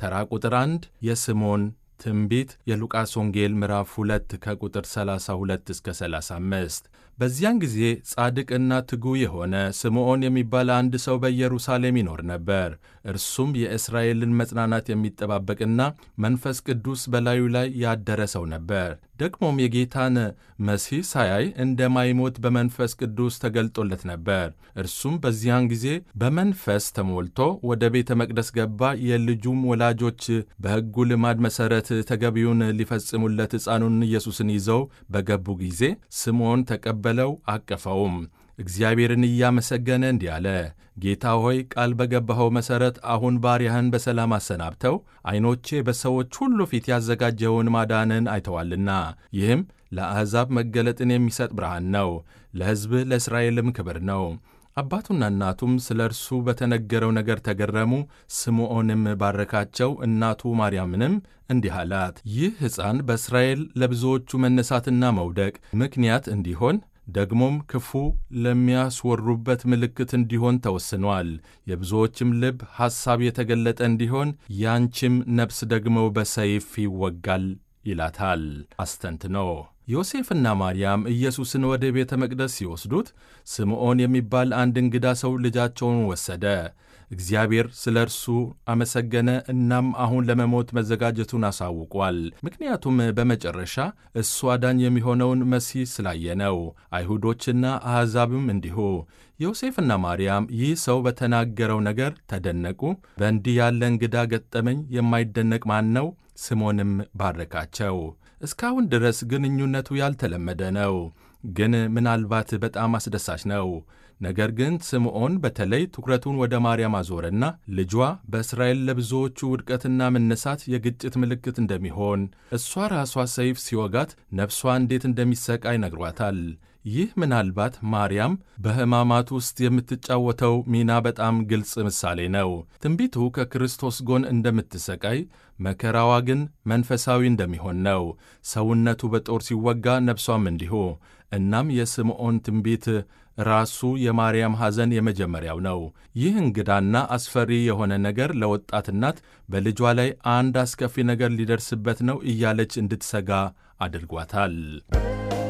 ተራ ቁጥር 1 የስምዖን ትንቢት የሉቃስ ወንጌል ምዕራፍ 2 ከቁጥር 32 እስከ 35። በዚያን ጊዜ ጻድቅና ትጉ የሆነ ስምዖን የሚባል አንድ ሰው በኢየሩሳሌም ይኖር ነበር። እርሱም የእስራኤልን መጽናናት የሚጠባበቅና መንፈስ ቅዱስ በላዩ ላይ ያደረ ሰው ነበር። ደግሞም የጌታን መሲህ ሳያይ እንደማይሞት በመንፈስ ቅዱስ ተገልጦለት ነበር። እርሱም በዚያን ጊዜ በመንፈስ ተሞልቶ ወደ ቤተ መቅደስ ገባ። የልጁም ወላጆች በሕጉ ልማድ መሠረት ተገቢውን ሊፈጽሙለት ሕፃኑን ኢየሱስን ይዘው በገቡ ጊዜ ስምዖን ተቀበለው፣ አቀፈውም። እግዚአብሔርን እያመሰገነ እንዲህ አለ፣ ጌታ ሆይ ቃል በገባኸው መሠረት አሁን ባሪያህን በሰላም አሰናብተው፣ ዐይኖቼ በሰዎች ሁሉ ፊት ያዘጋጀውን ማዳንን አይተዋልና። ይህም ለአሕዛብ መገለጥን የሚሰጥ ብርሃን ነው፣ ለሕዝብህ ለእስራኤልም ክብር ነው። አባቱና እናቱም ስለ እርሱ በተነገረው ነገር ተገረሙ። ስምዖንም ባረካቸው። እናቱ ማርያምንም እንዲህ አላት፣ ይህ ሕፃን በእስራኤል ለብዙዎቹ መነሳትና መውደቅ ምክንያት እንዲሆን ደግሞም ክፉ ለሚያስወሩበት ምልክት እንዲሆን ተወስኗል። የብዙዎችም ልብ ሐሳብ የተገለጠ እንዲሆን ያንቺም ነፍስ ደግሞ በሰይፍ ይወጋል ይላታል አስተንትኖ። ዮሴፍና ማርያም ኢየሱስን ወደ ቤተ መቅደስ ሲወስዱት ስምዖን የሚባል አንድ እንግዳ ሰው ልጃቸውን ወሰደ። እግዚአብሔር ስለ እርሱ አመሰገነ። እናም አሁን ለመሞት መዘጋጀቱን አሳውቋል። ምክንያቱም በመጨረሻ እሱ አዳኝ የሚሆነውን መሲህ ስላየ ነው። አይሁዶችና አሕዛብም እንዲሁ። ዮሴፍና ማርያም ይህ ሰው በተናገረው ነገር ተደነቁ። በእንዲህ ያለ እንግዳ ገጠመኝ የማይደነቅ ማን ነው? ስምዖንም ባረካቸው። እስካሁን ድረስ ግንኙነቱ ያልተለመደ ነው፣ ግን ምናልባት በጣም አስደሳች ነው። ነገር ግን ስምዖን በተለይ ትኩረቱን ወደ ማርያም አዞረና ልጇ በእስራኤል ለብዙዎቹ ውድቀትና መነሳት የግጭት ምልክት እንደሚሆን፣ እሷ ራሷ ሰይፍ ሲወጋት ነፍሷ እንዴት እንደሚሰቃይ ነግሯታል። ይህ ምናልባት ማርያም በሕማማት ውስጥ የምትጫወተው ሚና በጣም ግልጽ ምሳሌ ነው። ትንቢቱ ከክርስቶስ ጎን እንደምትሰቃይ፣ መከራዋ ግን መንፈሳዊ እንደሚሆን ነው። ሰውነቱ በጦር ሲወጋ ነፍሷም እንዲሁ። እናም የስምዖን ትንቢት ራሱ የማርያም ሐዘን የመጀመሪያው ነው። ይህ እንግዳና አስፈሪ የሆነ ነገር ለወጣት እናት በልጇ ላይ አንድ አስከፊ ነገር ሊደርስበት ነው እያለች እንድትሰጋ አድርጓታል።